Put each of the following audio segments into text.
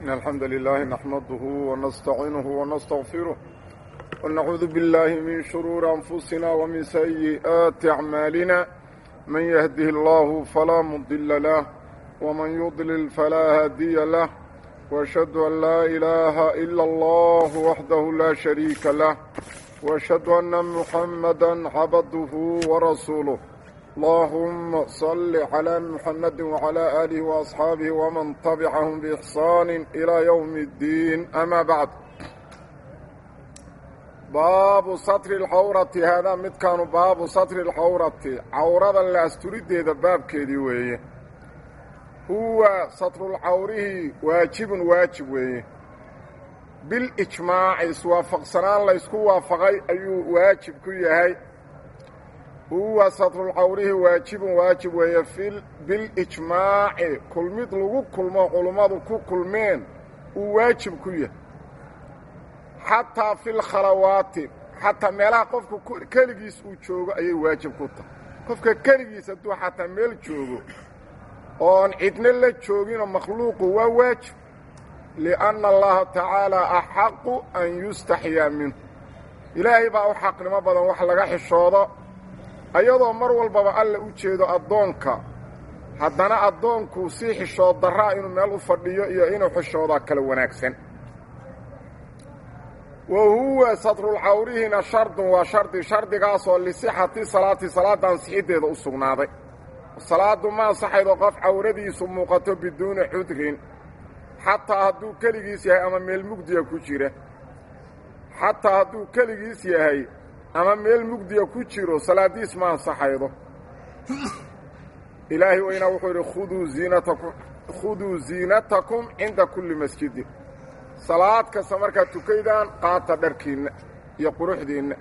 إن الحمد لله نحمده ونستعينه ونستغفره ونعوذ بالله من شرور أنفسنا ومن سيئات أعمالنا من يهده الله فلا مضل له ومن يضلل فلا هادي له وأشهد أن لا إله إلا الله وحده لا شريك له وأشهد أن محمدا عبده ورسوله اللهم صل على محمد وعلى آله وأصحابه ومن طبعهم بإحسان إلى يوم الدين أما بعد باب سطر الحورة هذا مد كانوا باب سطر الحورة عورة اللي أستريد هذا باب كذي ويه هو سطر العوره واجب واجب ويه بالإجماع اسوافق سنان لا يسكو وافقي أيو واجب كيهي هو سطر العوره واجب واجب ويه في بالإجماع كل مد لغو كل ما علماء كو كل مين واجب كيه xataa fi lkhalawaati xataa meelaha qofka keligiis uu joogo ayay waajib ku tahay qofka keligiis hadduu xataa meel joogo oon cidna la jooginoo makhluuqu waa waajib lianna allaha tacaalaa axaqu an yustaxyaa minhu ilaahay baa u xaqnimo badan wax laga xishoodo ayadoo mar walbaba alla u jeedo addoonka haddana addoonkuu sii xishood darraa inuu meel u fadhiyo iyo inuu xishoodaa kala wanaagsan wa huwa sadrulcawrihina shardun waa shardi shardigaasoo lisixati salaati salaadda ansixiddeeda u sugnaaday salaaddu ma ansaxaydo qof cawradiisu muuqato biduuni cudrin xataa hadduu keligiis yahay ama meel mugdiya ku jira xataa hadduu keligiis yahay ama meel mugdiya ku jiro salaaddiis ma ansaxaydo ilaahay weynaa wuxuu yidhi khuduu ziinatakum khuduu ziinatakum cinda kulli masjidin salaad kasta markaad tukaydaan qaata dharkiinna iyo quruxdiinna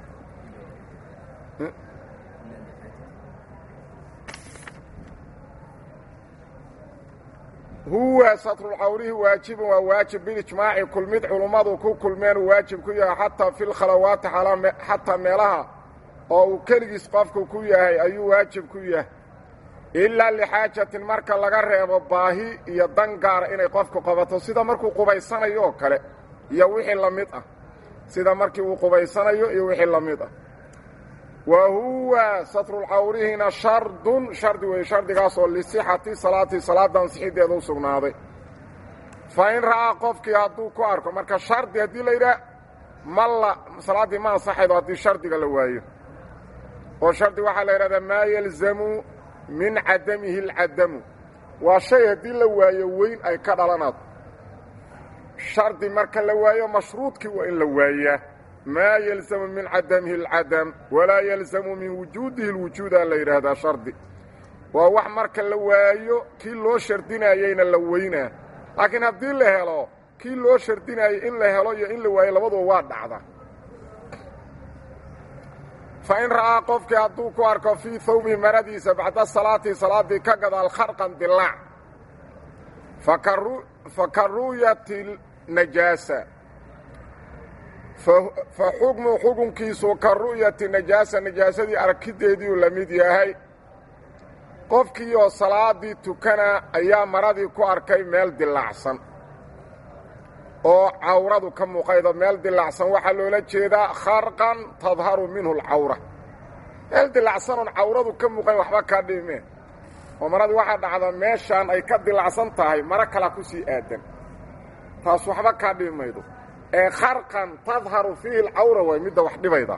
huwa satrulcawrihi waajibun waa waajib bilijmaaci kulmid culummadu ku kulmeen uu waajib ku yahay xataa fi lkhalawaati xataa meelaha oo uu keligiis qofku ku yahay ayuu waajib ku yahay ilaa lixaajatin marka laga reebo baahi iyo dan gaara inay qofku qabato sida markuu qubaysanayo oo kale iyo wixii la mid ah sida markii uu qubaysanayo iyo wixii la mid ah wa huwa satrulcawrihina shardun shardi weeye shardigaasoo lisixati salaati salaadda ansixiddeeda u sugnaaday fa in ra'aa qofkii hadduu ku arko marka shardi haddii la yidhaah ma la salaaddii ma ansaxaydo haddii shardiga la waayo oo shardi waxaa la yidhahdaa maa yalzamu min cadamihi alcadamu waa shay haddii la waayo weyn ay ka dhalanaado shardi marka la waayo mashruudkii waa in la waayaa maa yalzamu min cadamihi alcadam walaa yalzamu min wujuudihi alwujuudaa la yidhaahdaa shardi waa wax marka la waayo kii loo shardinayeyna la weynaa laakiin haddii la helo kii loo shardinayey in la helo iyo in la waayo labaduba waa dhacda fa in ra'aa qofkii hadduu ku arko fii hawbihi maradiisa bacda salaati salaaddii ka gadaal kharqan dilaac fa ka ru'yati najaasa fa xukmu xukunkiisu ka ru'yati najaasa najaasadii arkiddeediiuu la mid yahay qofkii oo salaaddii tukana ayaa maradii ku arkay meel dilaacsan oo cawradu ka muuqaydo meel dilaacsan waxaa loola jeedaa kharqan tadharu minhu alcawra meel dilaacsanon cawradu ka muuqayn waxba kaa dhimeen oo maradii waxaa dhacda meeshaan ay ka dilacsan tahay maro kalaa ku sii aadan taas waxba kaa dhibi maydo ee kharqan tadharu fiihi alcawra way midda wax dhibayda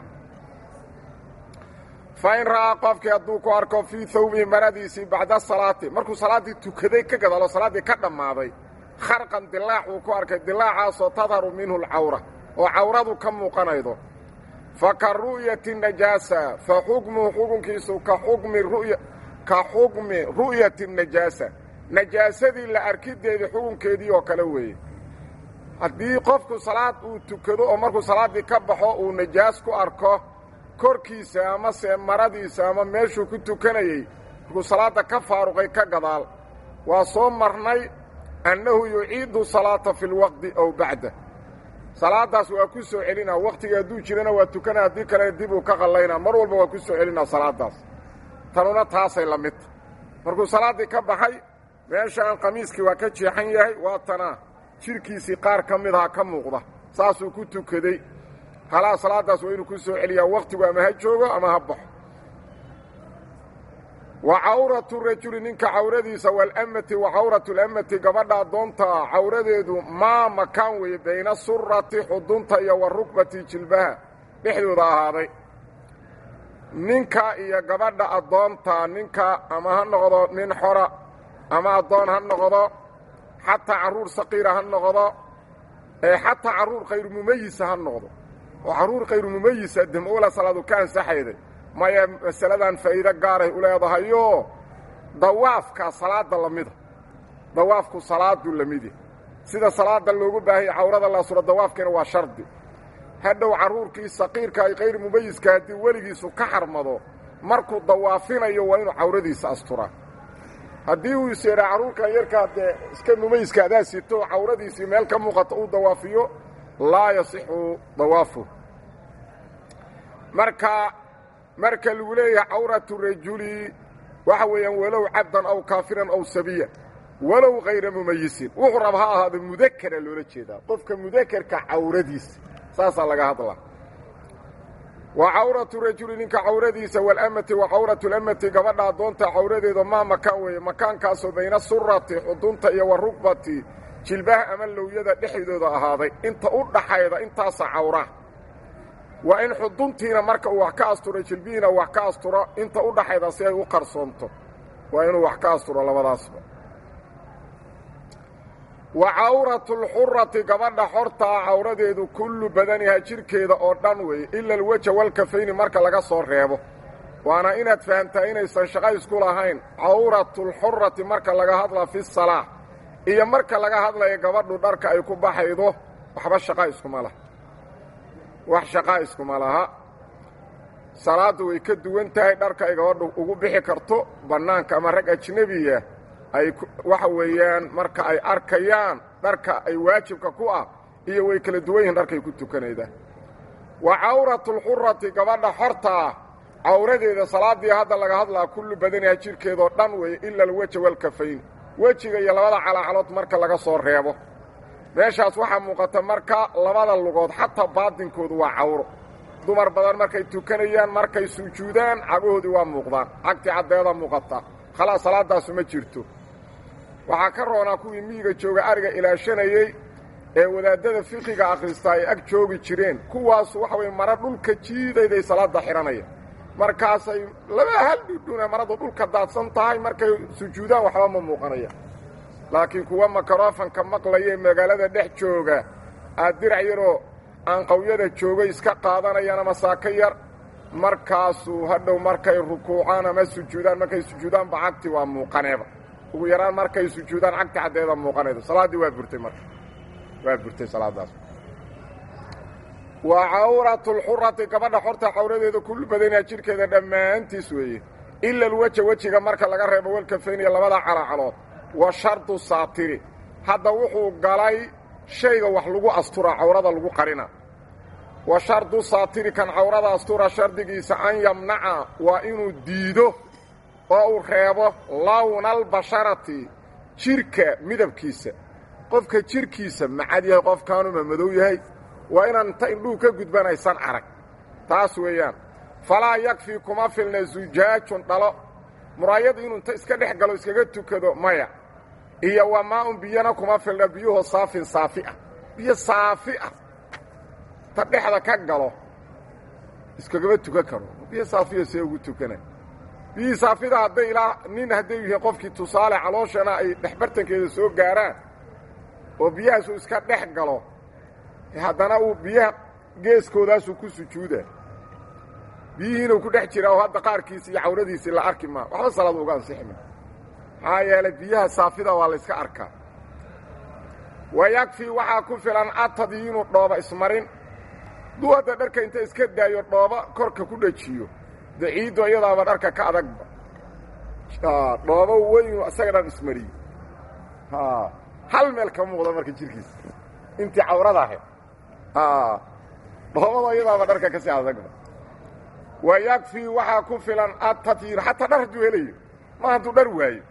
fa in ra'aa qofkii hadduu ku arko fii hawbihi maradiisii bacda salaati markuu salaaddii tukaday ka gadaalo salaaddii ka dhammaaday kharqan dilaac uu ku arkay dilaacaasoo tadharu minhu alcawra oo cawradu ka muuqanaydo fa ka ru'yati najaasa fa xukmuhu xukunkiisu ka xukmi ru'ya ka xukmi ru'yati najaasa najaasadii la arkiddeedii xukunkeedii oo kale weeye haddii qofku salaad uu tukado oo markuu salaaddii ka baxo uu najaas ku arko korkiisa amase maradiisa ama meeshuu ku tukanayey markuu salaadda ka faaruqay ka gadaal waa soo marnay annahu yuciidu salaata fi lwaqti aw bacda salaaddaas waa ku soo celinaa wakhtiga hadduu jirana waa tukana haddii kalena dib uu ka qallaynaa mar walba waa ku soo celinaa salaaddaas tanuna taasay la midta markuu salaaddii ka baxay meeshaan qamiiskii waa ka jeexan yahay waa tanaa jidhkiisii qaar ka mid aha ka muuqda saasuu ku tukaday halaa salaaddaas waa inuu ku soo celiyaa wakhtigu ama ha joogo ama ha baxo wa cawratu rajuli ninka cawradiisa waalammati wa cawratu lammati gabadha addoontaa cawradeedu maa makaan weeye bayna surati xudunta iyo wa rukbati jilbaha dhexdooda ahaaday ninka iyo gabadha addoonta ninka ama ha noqdo nin xora ama addoon ha noqdo xataa carruur saqiira ha noqdo ee xataa carruur khayru mumayisa ha noqdo oo carruur khayru mumayisa demoola salaadu ka ansaxayday maya masaladan faa'iido gaaray u leedahayoo dawaafkaa salaadda la mida dawaafku salaaduu la mid yahay sida salaadda loogu baahanya cawrada la suro dawaafkiina waa shardi hadhow carruurkii saqiirka ay khayr mumayiska haddii weligiisu ka xarmado markuu dawaafinayo waa inuu cawradiisa asturaa haddii uu is yidhaa carruurkan yarkaa dee iska mumayiska adaa sito cawradiisii meel ka muuqata uu dawaafiyo laa yasixu dawaafu marka marka lagu leeyahay cawratu rajuli waxa weeyaan walow cabdan aw kaafiran aw sabiya walow hayra mumayisin wuxuu raba ha ahaado mudakara loola jeedaa qofka mudakarka cawradiisa saasaa laga hadlaa wa cawratu rajuli ninka cawradiisa waalammati wa cawratu lammati gabadha addoonta cawradeedu maa makaan weeye makaankaasoo bayna surati xudunta iyo wa rugbati jilbaha ama lowyada dhexdooda ahaaday inta u dhaxayda intaasa cawra waa in xuduntiina marka uu wax ka asturo jilbihiina wax ka asturo inta u dhaxayda si ay u qarsoonto waa inuu wax ka asturo labadaasba wa cawratu lxurati gabadha xortaa cawradeedu kullu badaniha jidhkeeda oo dhan weeye ila alweja walkafayni marka laga soo reebo waana inaad fahamtaa inaysan shaqo isku lahayn cawratulxurati marka laga hadla fi salaa iyo marka laga hadlayo gabadhu dharka ay ku baxaydo waxba shaqa iskuma laha wax shaqaa iskuma laha salaaddu way ka duwan tahay dharka ay gabadhu ugu bixi karto bannaanka ama rag ajnebiya ay waxa weeyaan marka ay arkayaan dharka ay waajibka ku ah iyo way kala duwan yihiin dharkay ku tukanayda wa cawratulxurati gabadha xortaa cawradeeda salaaddii hadda laga hadlaa kullu badaniha jidhkeedoo dhan weeye ila alweja walkafayn wejiga iyo labada calaacalood marka laga soo reebo meeshaas waxaa muuqata marka labada lugood xataa baadinkoodu waa cawro dumar badan markay tukanayaan markay sujuudaan cagahoodii waa muuqdaan cagtii caddeeda muuqata khalaas salaadaasu ma jirto waxaa ka roonaa kuwii miyiga jooga ariga ilaashanayey ee wadaadada fiqiga akhristaa ay ag joogi jireen kuwaasu waxa weye mara dhulka jiidayday salaadda xidhanaya markaasay laba hal dhudhuna maradu dhulka daadsan tahay markay sujuudaan waxba ma muuqanaya laakiin kuwa makarofanka maqlaya ee magaalada dhex jooga aad dirac yaroo aan qawyada joogay iska qaadanayaan ama saako yar markaasuu hadhow markay rukuucaan ama sujuudaan markay sujuudaanba cagti waa muuqaneeba ugu yaraan markay sujuudaan cagti caddeeda muuqanaydo salaaddii waa burtay marka waa burtay salaaddaas wa cawratulxurati gabadha xorta cawradeeda kullu badanyaa jidhkeeda dhammaantiis weeye ila alweja wejiga marka laga reebo walkafayniya labada calacalood wa shardu saatiri hadda wuxuu galay shayga wax lagu asturaa cawrada lagu qarina wa shardu saatiri kan cawrada astura shardigiisa an yamnaca waa inuu diido oo uu reebo lawna albasharati jidhka midabkiisa qofka jidhkiisa macad yahay qofkaanuma madow yahay waa inaan inta indhuhu ka gudbanaysan arag taas weeyaan falaa yakfii kuma filna zujaajun dhalo muraayadu inuu inta iska dhex galo iskaga tukado maya iyo waa maa-un biyana kuma filna biyuhu saafin saafi ah biyo saafi ah ta dhexda ka galo iskagama tukan karo biyo saafiya see ugu tukana biyihii saafida hadday ilaa nin hadday yihiin qofkii tusaale calooshana ay dhexbartankeeda soo gaaraan oo biyahaasuu iska dhex galo haddana uu biyaha geeskoodaasuu ku sujuuda biyihiinuu ku dhex jiraa oo hadda qaarkiisi iyo cawradiisii la arki maa waxba salaad uga ansixi ma maxaa yeelay biyaha saafida waa la yska arkaa wa yakfii waxaa ku filan atadyiinu dhooba ismarin duu hadda dharka inta iska daayo dhooba korka ku dhajiyo de ciiddo iyadaaba dharka ka adagba dhoobo weynu isaga dhan ismariyo hal meel ka muuqda marka jirkiisa intii cawrada ahayd dhoobada iyadaaba dharka kasii adagba wa yakfii waxaa ku filan atadyiin xataa dhar hadduu helayo ma hadduu dhar waayo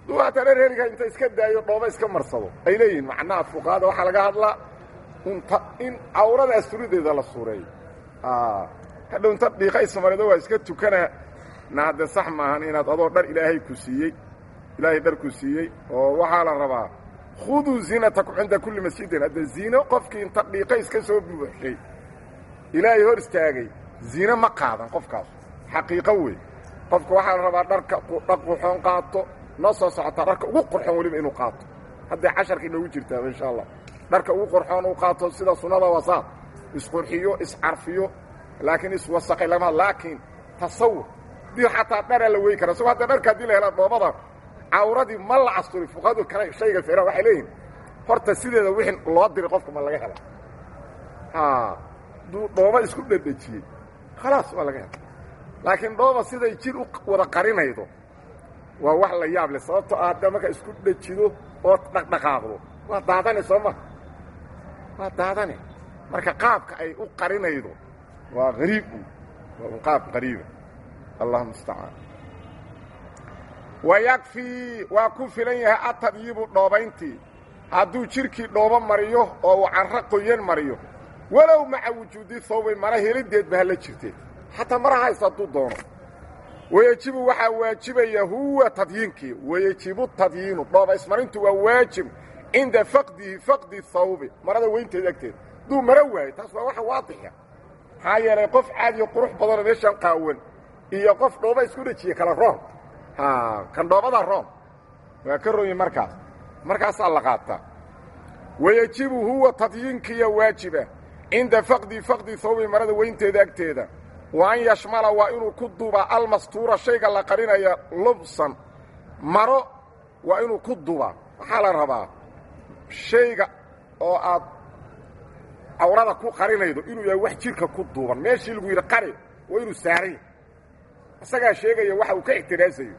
duu hataa dher heliga inta iska daayo dhooba iska marsado ay leeyihiin macnaha fuqaada waxaa laga hadlaa unta in cawrada asturideeda la suureeyo hadhow inta dhiiqa ismarido waa iska tukana na hadde sax maahan inaad adoo dhar ilaahay ku siiyey ilaahay dhar ku siiyey oo waxaa la rabaa khuduu ziinatakum cinda kulli masjidin hadde ziino qofkii inta dhiiqa iska soo buuxshay ilaahay hor istaagay ziine ma qaadan qofkaas xaqiiqo wey qofka waxaa la rabaa dharka dhar qurxoon qaato noo soo socotaa dharka ugu qurxoon weliba inuu qaato hadday casharka inoogu jirtaa insha allah dharka ugu qurxoon uu qaato sida sunnada wasaad isqurxiyo iscarfiyo laakiin iswasaqay lama laakiin tasawur dii xataa dharaa la wey kara isagoo hadda dharka haddii la hela dhoobada cawradii ma la casturi fuqaadu kale shayga fira waxay leeyihin horta sideeda wixii loo diray qofka ma laga hela duu dhooba isku dhedhejiyey khalaas waa laga hela laakiin dhooba siday jir u wada qarinaydo waa wax la yaab leh sababtoo ah hadda markaa isku dhejido oo dhaqdhaqaaqdo waa daadane soo ma waa daadane marka qaabka ay u qarinaydo waa hariib waa un qaab qariiba allahuma mustacaan wayakfii waa ku filan yahay atadyibu dhoobayntii hadduu jidhkii dhoobo mariyo oo uu carro qoyan mariyo walow maca wujuudi hawbay mara helideedba hala jirtee xataa mara haysta hadduu doono wayejibu waxaa waajibaya huwa tadyiinkii wayejibu tadyiinu dhooba ismarintu waa waajib cinda faqdihi faqdi hawbi marada weynteeda agteeda hadduu mara waayo taas waa waxa waadixa maxaa yeelay qof caadiyo qurux badanoo meeshaan qaawan iyo qof dhooba isku dhejiye kala roon kan dhoobada roon waa ka royi markaas markaasaa la qaataa wayejibu huwa tadyiinkiya waajiba cinda faqdi faqdi hawbi marada weynteeda agteeda wa an yashmala waa inuu ku dubaa almastuura shayga la qarinaya lubsan maro waa inuu ku dubaa waxaa la rabaa shayga oo aad cawrada ku qarinaydo inuu yahay wax jidhka ku duuban meeshii lagu yidhi qari waa inuu saaran yahay isagaa sheegaya waxa uu ka ixtiraasayo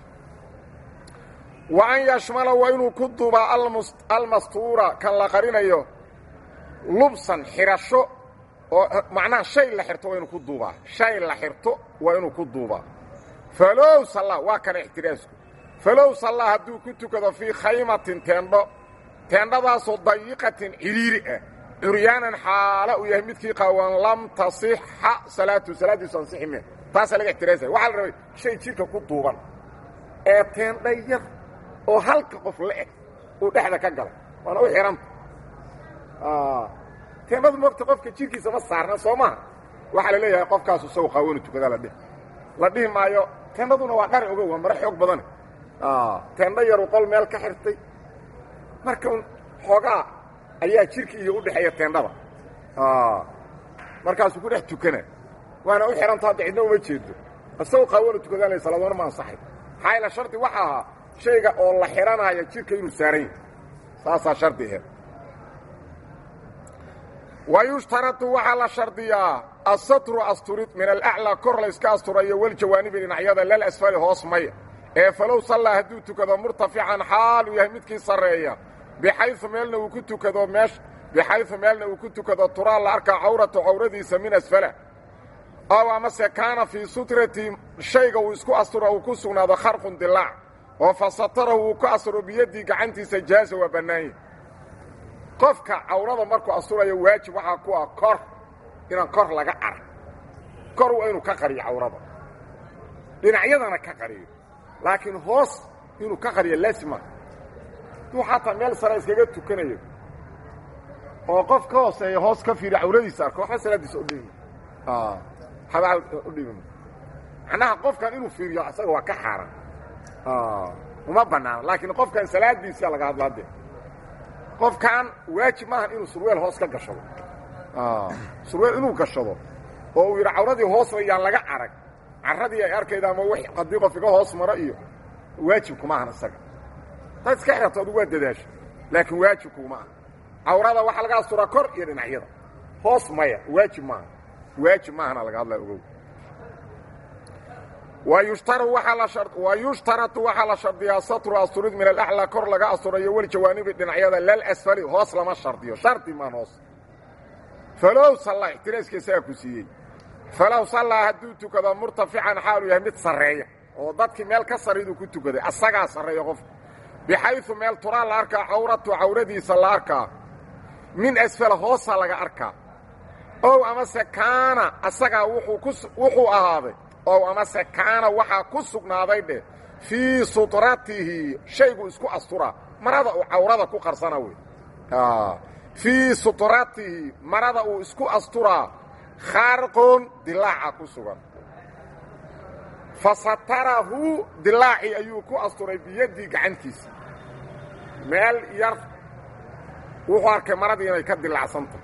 wa an yashmala waa inuu ku dubaa almastuura kan la qarinayo lubsan xidhasho oo macnaha shay la xirto waa inuu ku duubaa shay la xirto waa inuu ku duubaa falow salla waa kana ixtiraasku falow salla hadduu ku tukado fii khaymatin teendho teendhadaasoo dayiqatin cidhiiri ah curyaanan xaala uu yahay midkii qaawan lam tasixa salaatu salaaddiisu ansixi me taasaa laga ixtiraasaya waxaa la rabay shay jidhka ku duuban ee teendha yar oo halka qof la eg uu dhexda ka galay waana u xihanta teendhadu moogta qofka jidhkiisa ma saarna soo maha waxaa la leeyahay qofkaasu isagu qaawanu tukadaa la dhihi la dhihi maayo teendhaduna waa dhari ogo waa mare xoog badane teendho yaru qol meel ka xirtay marka xoogaa ayaa jidhka iyo u dhexeeya teendhada markaasuu ku dhex tukana waana u xihanta hadda cidna uma jeedo isagoo qaawanu tukadaa la salaadona ma ansaxay maxaa ila shardi waxa ahaa shayga oo la xidhanaya jidhka inuu saaran yahay saasaa shardi aheed wayushtaradu waxaa la shardiyaa asatru asturid min alaclaa kor layska asturayo waljawaanibi dhinacyada lal asfali hoos maya ee falow sallaa hadduu tukado murtafican xaaluu yahay midkii sarreeya bixayu meelna uu ku tukado meesh bixayu meelna uu ku tukado turaa la arkaa cawratu cawradiisa min asfala ow amase kaana fii sutrati shayga uu isku astura uu ku sugnaado kharqun dilaac oo fa satarahu uu ku asturo biyaddii gacantiisa jaaza waa bannaanya qofka cawrada markuu asturayo waajib waxaa ku ah kor inaan kor laga arag kor waa inuu ka qariyo cawrada dhinacyadana ka qariyo laakiin hoos inuu ka qariyo laasima duu xataa meel sare iskaga tukanayo oo qof ka hooseeya hoos ka fiiriyo cawradiisa arko waxba salaaddiisa udhimi waxba udhimi macnaha qofkan inuu fiiriyo isaga waa ka xaaran uma bannaana laakiin qofkan salaaddiisa laga hadla hadde qofkan waajib maahan inuu surweel hoos ka gashado surweel inuu gashado oo uu yidhi cawradii hoosna yaan laga arag carradii ay arkayda ama w haddii qof iga hoos maro iyo waajibkuma ahan isaga taad iska xirato adugu waa dadaasho laakiin waajibkuma aha cawrada waxaa laga asturaa kor iyo dhinacyada hoos maya waajib maaha waajib maahana laga hadlaa ogow wayushtaratu waxaa la shardiyaa satru asturid min alaclaa kor laga asturayo waljawaanibi dhinacyada lal asfali hoos lama shardiyo shardi maan hoos falow sallaa ixtiraaskiisagaa ku siiyey falow sallaa hadduu tukado murtafican xaaluu yahay mid sarreeya oo dadkii meel ka sarriduu ku tukaday asagaa sarreeya qofka bixayu meel turaa la arkaa cawratu cawradiisa la arkaa min asfala hoosa laga arkaa ow amase kaana asagaa wuxuu ahaaday ow amase kaana waxaa ku sugnaaday dheh fii sutratihi shaygu isku asturaa marada uu cawrada ku qarsana wey fii sutratihi marada uu isku asturaa khaarqun dilaaca ku sugan fa satarahu dilaacii ayuu ku asturay biyaddii gacantiisa meel yar wuxuu arkay maradii inay ka dilaacsantahy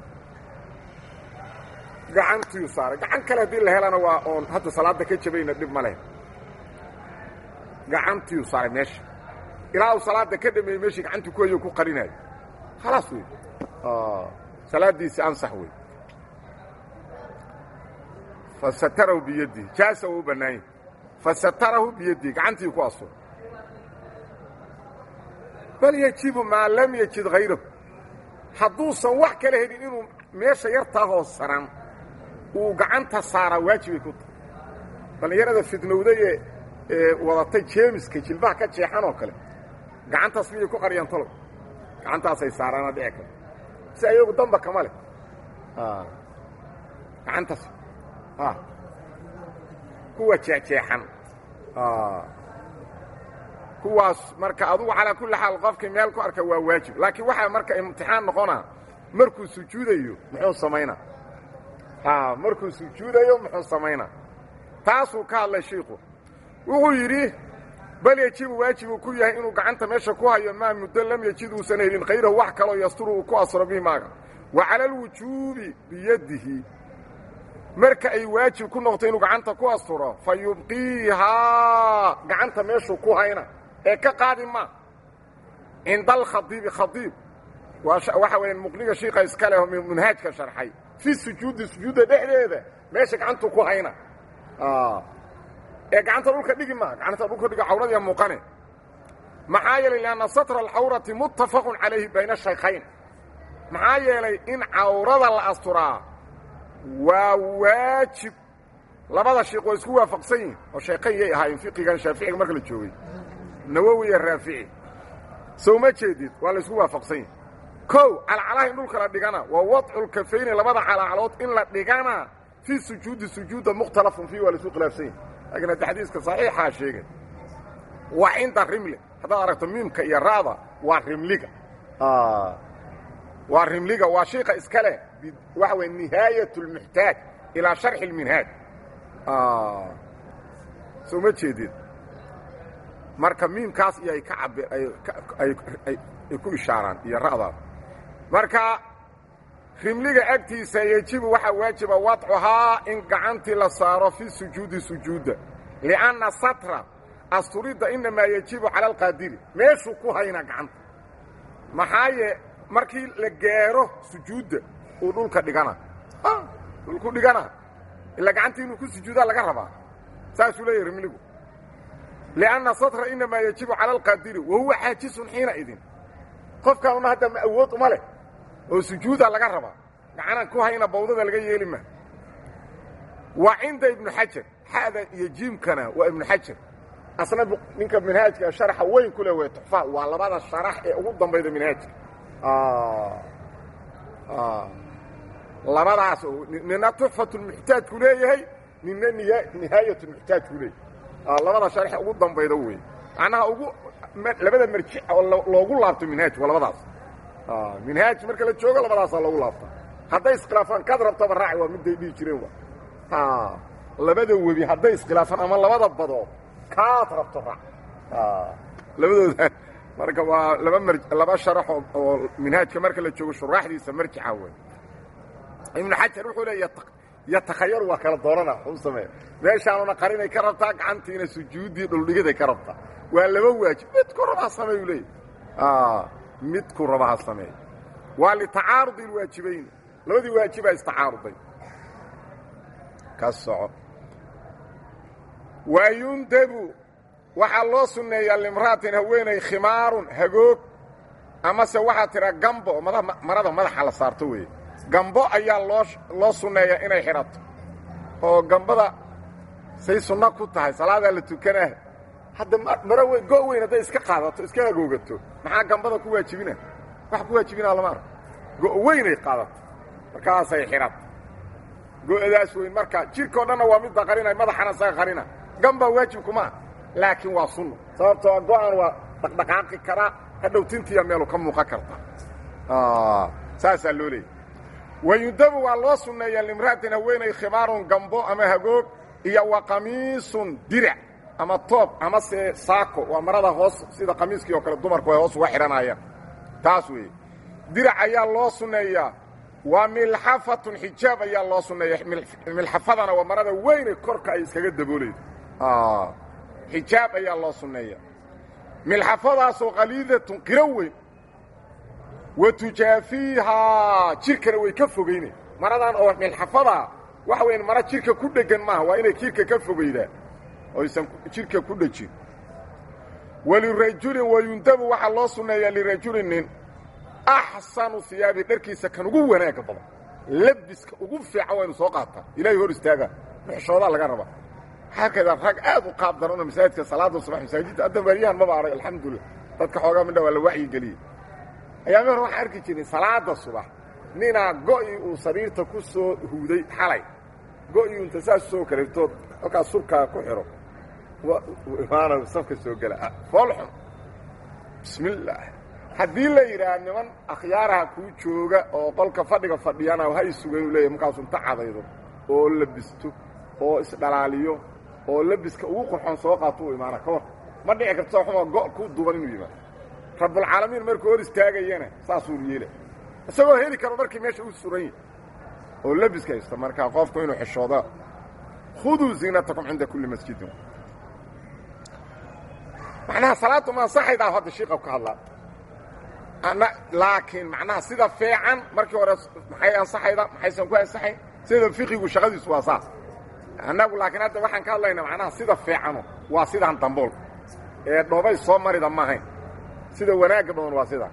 gacantiiu saaray gacan kale haddii la helana waa oon hadda salaadda ka jabayna dhib ma leh gacantiiu saaray meesha ilaa uu salaadda ka dhameeyey meeshii gacantii ku hayo ku qarinayo khalaas wey salaaddiisi ansax wey fa satarahu biyadihi jaasa uu u bannaanya fa satarahu biyadihi gacantii ku asur bal yajibu maa lam yajid hayrahu hadduusan wax kala helin inuu meesha yartaa hoos saran uu gacanta saaraa waajibay ku tahay dhallinyarada fidnowday ee wadatay jeemiska jilbaha ka jeexan oo kale gacantaas miyay ku qariyaan talow gacantaasay saaraana dhici karo si ayagu damba kama leh gacantaas kuwa jeexjeexan kuwaas marka adugu calaa kulli xaal qofkii meel ku arka waa waajib laakiin waxaa marka imtixaan noqonaa markuu sujuudayo muxuu samaynaa markuu sujuudayo muxuu samaynaa taasuu ka hadlay shiiku wuxuu yidhi bal yejibu waajibuu ku yahay inuu gacanta meesha ku hayo maa muddo lam yejid uusan helin khayrahu wax kaloo yasturu uu ku asro bihi maaga wa cala alwujuubi biyadihi marka ay waajib ku noqto inuu gacanta ku asturo fa yubqiihaa gacanta meeshuu ku hayna ee ka qaadi maa cinda alkhadiibi khadiib waxa weya muqniga shiika iska leh manhaajka sharxay fi sujuudi sujuudda dhexdeeda meesha gacantuu ku hayna ee gacanta dhulka dhigi maa gacanta dhulka dhiga cawradiya muuqane maxaa yeelay lianna satra alcawrati muttafaqun calayhi bayna shaykhayn maxaa yeelay in cawrada la asturaa waa waajib labada sheikh waa isku waafaqsan yihin oo sheekayn yay ahaayeen fiqigan shaaficiga marka la joogay nawowi iyo raafici sow ma jeedid waa la isku waafaqsan yihin kow calacalaha in dhulka la dhigana waa wadculkafayni labada calacalood in la dhigana fii sujuudi sujuudda mukhtalafun fiih waa la isku khilaafsan yihin laakiin hadda xadiiska saxiixaa sheegay waa cinda rimli haddaad aragto miimka iyo ra'da waa rimliga waa rimliga waa shiika iska leh waxa wey nihaayat اlmuxtaaj ilaa sharxi اlminhaaj soo ma jeedid marka miimkaas iyo ay ka ab ay ku ishaaraan iyo ra'daas marka rimliga agtiisa yejibu waxaa waajiba wadcuhaa in gacantii la saaro fi sujuudi sujuudda lianna satra asturidda inamaa yejibu cala alqaadiri meeshuu ku haynaa gacanta maxaa ye markii la gaaro sujuudda uu dhulka dhigana dhulku dhigana ilaa gacantii inuu ku sujuudaa laga rabaa saasuu leeyahy rimligu lianna satra inamaa yejibu cala alqaadiri wa huwa xaajisun xiina idin qofkaanuna hadda ma awood uma leh oo sujuudaa laga rabaa gacanaan ku hayna bawdada laga yeeli maa waa cinda ibnu xajar xa'da iyo jiimkana waa ibnu xajar asna ninka minhaajka sharaxa weyn ku leh wey tuxfa waa labada sharax ee ugu dambayda minhaajka labadaas nina tuxfatulmuxtaajku leeyahay nina nihaayatulmuxtaajku leeyahay labada sharaxe ugu dambayda wey macnaha ugu labada marjic oo loogu laabto minhaaj waa labadaas minhaaj marka la joogo labadaasaa loogu laabta hadday iskhilaafaan kaad rabtaba raaci waa midday dhihi jireen wa labada webi hadday iskhilaafaan ama labada badood kaad rabto raac labadooda marka waa laba mar laba sharax oo minhaajka marka la joogo shuraaxdiisa marjica wey ibnu xajar wuxuu leeya yatakhayaru waa kala doorana u sameeya meeshaanuna qarinay ka rabtaa gacantiina sujuuddii dhuldhigiday ka rabtaa waa laba waajib midku raba ha sameey u leeya midku raba ha sameey waa litacaarudi ilwaajibayn labadii waajibaa istacaaruday ka soco waa yundabu waxaa loo sunneeyaa limra'atin haweenay khimaarun hagoog amase waxaa tidhaa gambo marada madaxa la saarto weeye gambo ayaa loo loo sunneeyaa inay xidhato oo gambada say sunno ku tahay salaadaa la tukanaa hadda maro weyn go' weyn hadday iska qaadato iska agoogato maxaa gambada ku waajibina wax ku waajibinaa lama arko go' weynay qaadato markaasay xidhata go'daas weyn marka jidhkao dhanna waa midda qarinay madaxana isaga qarina gambaa waajibkumaa laakiin waa sunno sababtoo go-an waa dhaqdhaqaaqi karaa hadhow tintiya meelu ka muuqan karta saasaa loo leeyay wayundabu waa loo sunneeyaa limra'atin haweenay khimaarun gambo ama hagoog iyo wa qamiisun dirac ama toob ama se saako waa marada hoos sida qamiiskii oo kale dumarku ay hoos uga xidhanayaan taas weeye dirac ayaa loo sunneeyaa waa milxafatun xijaab ayaa loo sunneeya milxafadana waa marada weynay korka ay iskaga daboolaydo xijaab ayaa loo sunneeya milxafadaasoo qaliidatun qiro weyn wa tujaafiihaa jidhkana way ka fogaynay maradan oo milxafadaa waxa weyn mara jidhka ku dheggan maaha waa inay jidhka ka fogaydaa oysan jidhka ku dhejin walirajulin wayundabu waxaa loo sunneeyaa lirajulin nin axsanu hiyaabi dharkiisa kan ugu wanaagga badan labiska ugu fiican waynu soo qaataa ilaahay hor istaaga muxshoodaa laga rabaa xarkayda rag aad u qaab daran oo masaajidka salaada subax masaajidda hadda baariyahan maba arag alxamdulilah dadka xoogaa midha waa la wacyi geliyey ayaami hore waxaan arki jirnay salaada subax ninaa go'ii uu sariirta ku soo huuday xalay go'ii unta saas soo kaleetood halkaas surkaa ku xidho imaana safka soo gela foolxun bismillaah haddii la yidhaah niman akhyaaraha kuu jooga oo qolka fadhiga fadhiyana ha isuga inuu leeyahy markaasu inta cadaydo oo labisto oo isdhalaaliyo oo labiska ugu qurxoon soo qaato u imaana ka war ma dhici karto xuma go' ku duban inuu yimaado rabbulcaalamiin markuu hor istaagayana saasuu yeela isagoo heli karo markii meesha u suran yahi oo labiska haysta markaa qofku inuu xishooda khuduu ziinatakum cinda kulli masjidin macnaha salaaddu ma ansaxaydaa hadda shiiqa ka hadlaa laakiin macnaha sida fiican markii hore maxay ansaxayda maxaysan ku ansaxayn sida fiqigu shaqadiisu waa saas annagu laakiin hadda waxaan ka hadlaynaa macnaha sida fiicano waa sidaan damboolka ee dhoobay soo marida ma ahayn sida wanaagga badan waa sidaa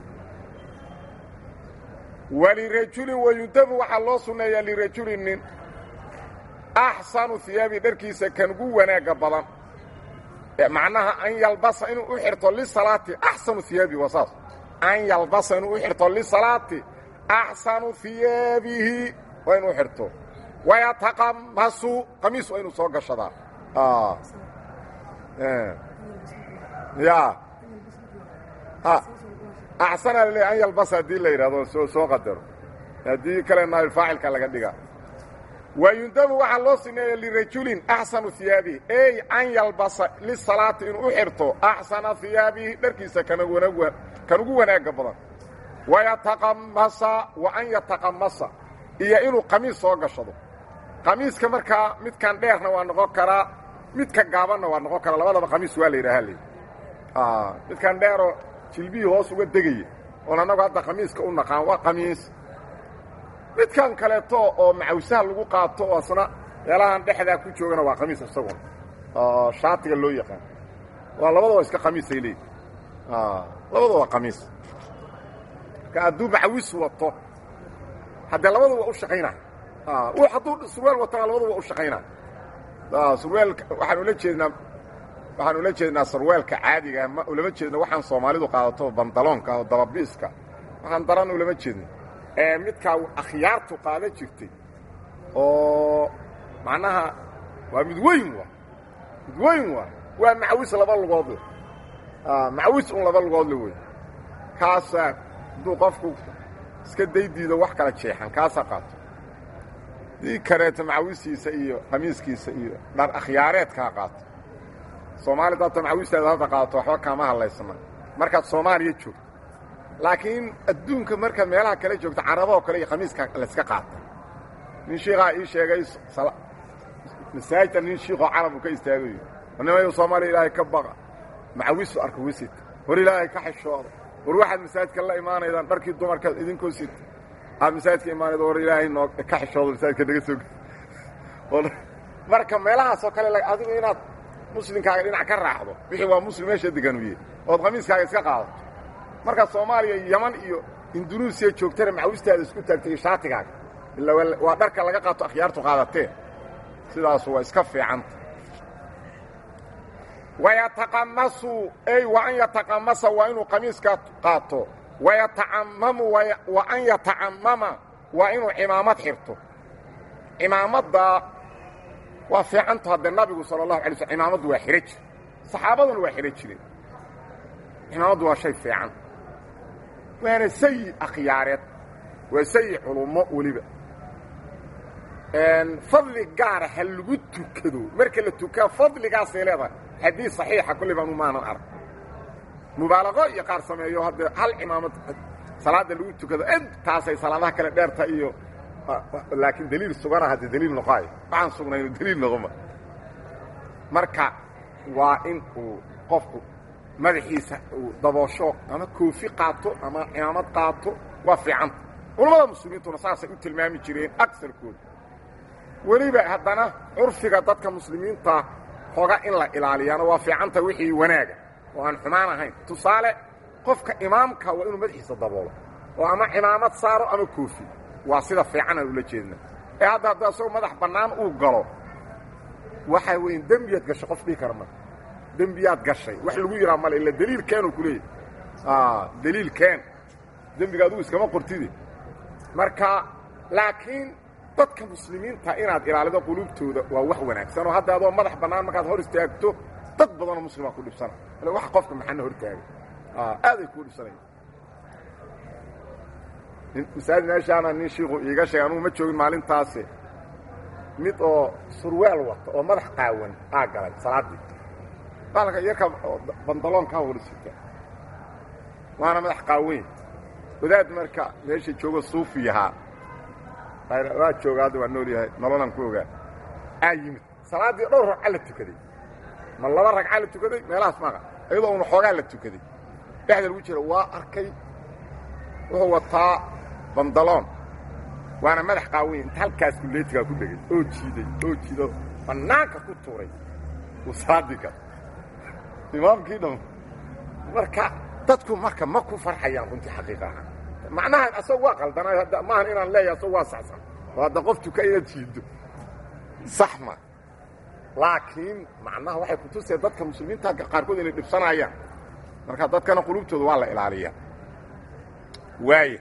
walirajulin wayundabu waxaa loo sunneeyaa lirajulin nin axsanu hiyaabi dharkiisa kan ugu wanaagga badan macnaha an yalbasa inuu u xirto lisalaati axsanu hiyaabi waa saas an yalbasa inuu u xirto lisalaati axsanu hiyaabihi waa inuu xirto wayataqamasu qamiis waa inuu soo gashadaa ya axsana lale an yalbasa haddii la yidhahdo soo soo qadaro haddii kale naabilfaacilka laga dhiga wayundabu waxaa loo sineeya lirajulin axsanu hiyaabihi ey an yalbasa lisalaati inuu u xirto axsana hiyaabihi dharkiisa kan ugu wanaagga badan wayataqamasa wa an yataqamasa iyo inuu qamiis soo gashado qamiiska markaa midkan dheerna waa noqon karaa midka gaabanna waa noqon karaa labadaba qamiis waa la yidhaha l midkan dheeroo jilbihii hoos uga degaya oon annagu hadda qamiiska u naqaan waa qamiis midkan kaleeto oo macawsaha lagu qaato oo asna meelahan dhexdaa ku joogana waa qamiis isaguna oo shaatiga loo yaqaan waa labadaba iska qamiisay leeyihi labada waa qamiis marka hadduu macawis wato haddee labadu waa u shaqaynaya hadduu surwaal watana labadu waa u shaqaynaya surwaalka waxaan ula jeednaa waxaan ula jeednaa sarwaalka caadiga ma ulama jeedno waxaan soomaalidu qaadato bandaloonka oo dababiiska waxaan daran ulama jeedno ee midkaa akhyaartu qaada jirtay oo macnaha waa mid weyn waa mid weyn waa waa macawis laba lugoodle macawis un laba lugoodle wey kaasaa hadduu qofku iska daydiido wax kala jeexan kaasaa qaato dii kareeto macawisiisa iyo qamiiskiisa iyo dhar akhyaareedkaa qaato soomaalida hadda macawistaada hadda qaadato waxba kaama hadlaysana markaad soomaaliya joogto laakiin adduunka markaad meelaha kale joogto caraboo kale iyo khamiiska layska qaata nin shiikaa ii sheegay masaajidta nin shiikoo carabu ka istaagayo nimayo soomaaliya ilaahay ka baqa macawisu arka wisita war ilaahay ka xishooda war waxaad masaajidka la imaanaydaan dharkii dumarkaad idinkoo sita aad masaajidka imaanayda war ilaahay noo ka xishooda masaajidka naga soo marka meelahaasoo kale adigu inaad muslimkaaga dhinac ka raacdo wixii waa muslim meesha deganuye ood khamiiskaaga iska qaadato markaad soomaaliya yaman iyo indunuusiya joogtana macawistaada isku taagtay iyo shaatigaaga ila waa dharka laga qaato akhyaartu qaadatee sidaasu waa iska fiicanta wayataqamasu ey wa an yataqamasa waa inuu qamiiska qaato wayatacamamu wa an yatacamama waa inuu cimaamad xirto cimaamadda waa fiicantu haddee nabigu sala allahu alay slm cimaamaddu waa xidho jire saxaabaduna waa xidho jireen cimaamaddu waa shay fiican waana sayi akhyaareed waa sayi culummo weliba fadli gaara ha lagu tukado marka la tukaa fadligaasay leedahay xadiis saxiixa kulli baan umaanan arag mubaalaqo iyo qaar sameeyo haddee hal cimaamad salaadda lagu tukado intaasay salaadaha kale dheerta iyo laakiin daliil sugana haddee daliil noqoayo waxaan sugnayno daliil noqoma marka waa in uu qofku madaxiisa uu daboosho ama koofi qaato ama cimaamad qaato waa fiicanta culammada muslimiintuna saasay u tilmaami jireen agsarkooda weliba haddana curfiga dadka muslimiinta hoga in la ilaaliyaana waa fiicanta wixii wanaaga oo aan xumaan ahayn tusaale qofka imaamka waa inuu madaxiisa daboolo oo ama cimaamad saaro ama koofi waa sida fiican aan ula jeedna ee hadda hadda isagoo madax bannaan uu galo waxaa weyn dembiyaad gashay qof dhihi kara marka dembiyaad gashay wax lagu yidhaha male illa daliil keenuu ku leeyahy daliil keen dembiga adugu iskama qortide marka laakiin dadka muslimiinta inaad ilaalido qulubtooda waa wax wanaagsan oo hadda adoo madax bannaan markaad hor istaagto dad badanoo muslima ku dhibsana wax qofka maxana hor taagay aaday kuu dhibsanaya masaajid meeshaana nin shiiku iiga sheegay anugu ma joogin maalintaasi mid oo surwaal wata oo madax qaawan aa galay salaaddii baalka yarka bandaloonkaa wada sita waana madax qaaweyn wadaad marka meesha joogo suufi ahaa waa jooga hadda waa nool yahay nololaan ku ogaa aa yimid salaaddii dhowr ragca la tukaday ma laba ragca la tukaday meelahaas maaqa iyadoo una xoogaa la tukaday dhexda lagu jira waa arkay wuxuu wataa bandaloon waana madax qaaweyn inta halkaas kulleetigaa ku dhegay oo jiiday oo jiido bannaanka ku tuuray uu salaaddii gal imaamkii dham marka dadku marka ma ku farxayaan runtii xaqiiqa ahaan macnaha asag waa qaldanayo hadda maahan inaan leeyahay asag waa saxsan oo hadda qof tuka inaad jiiddo sax ma laakiin macnaha waxay kutuseen dadka muslimiinta qaarkood inay dhibsanayaan marka dadkana qulubtooda waa la ilaaliyaa waaya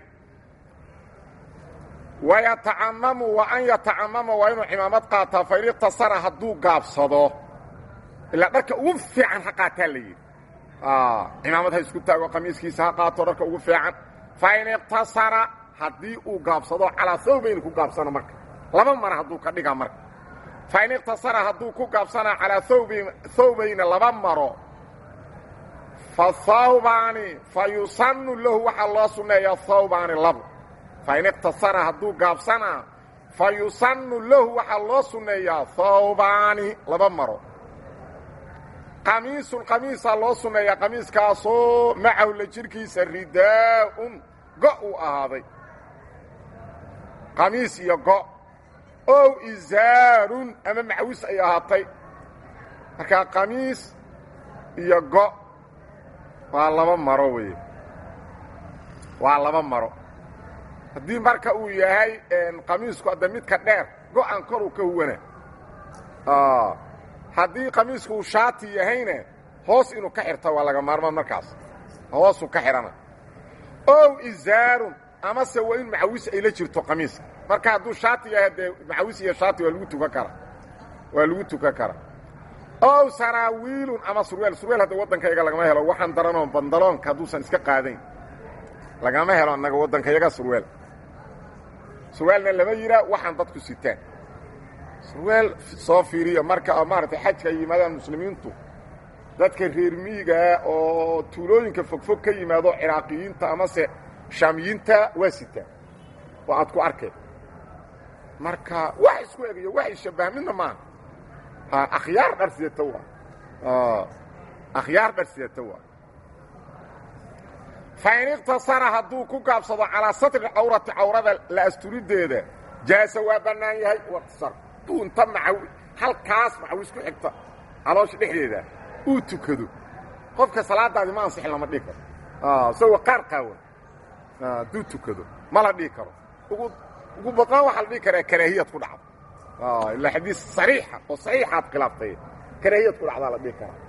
wayatacamamu wa an yatacamama waa inuu cimaamad qaataa fain iqtasara hadduu gaabsado ilaa dharka ugu fiican ha qaataa la yidhi cimaamad ha isku taago qamiiskiisa ha qaato dharka ugu fiican fain iqtasara haddii uu gaabsado calaa hawbayni ku gaabsano marka laba mara hadduu ka dhiga marka fain iqtasara hadduu ku gaabsana calaa hawbayni laba maro fa hawbaani fa yusannu lahu waxaa loo sunneeyaa hawbaani labo fain iqtasara hadduu gaabsanaa fa yusannu lahu waxaa loo sunneeyaa hawbaani laba maro qamiisun qamiisaa loo sunneeyaa qamiiskaasoo macahu la jirhkiisa ridaa'un go' uu ahaaday qamiis iyo go' ow isaarun ama macwis ay ahaatay markaa qamiis iyo go' waa laba maro weeye waa laba maro haddii marka uu yahay qamiisku adda midka dheer go-an koruu ka huwana haddii qamiisku uu shaati yahayna hoos inuu ka xirta waa laga maarmaan markaas hoosuu ka xidhana ow isaarun amase waa in macawis ay la jirto qamiiska marka hadduu shaati yahay dee macawis iyo shaati waa lagu tukan karaa waa lagu tukan karaa ow saraawiilun ama surweel surweel hadda waddankayga lagama helo waxaan daranoo bandaloonka hadduusan iska qaadayn lagama helo annaga waddankayaga surweel surwaalna lama yihaa waxaan dadku sitaan surweel soo fiiriya marka maaragtay xajka ay yimaadaan muslimiintu dadka reer miigaa oo tuulooyinka fogfog ka yimaado ciraaqiyiinta amase shaamiyiinta waa sitaan oo aad ku arkeen marka wax isku egayo wax ishabbah midna maaha akhyaar dhar sidata waa akhyaar dhar sidata waa fain iqtasara hadduu ku gaabsado calaa satri cawrati cawrada la asturideeda jaasa waa bannaan yahay waqtisar duu inta macaw halkaas macawis ku xigta caloosha dhexdeeda uu tukado qofka salaadaadi ma ansixin lama dhihi karo isagoo qaar qaawan hadduu tukado ma la dhihi karo ugu ugu badnaan waxaa la dhihi karaa karaahiyad ku dhacdo ilaa xadiis sariixa oo saxiixaad khilaaftay karaahiyad ku dhacdaa la dhihi karaa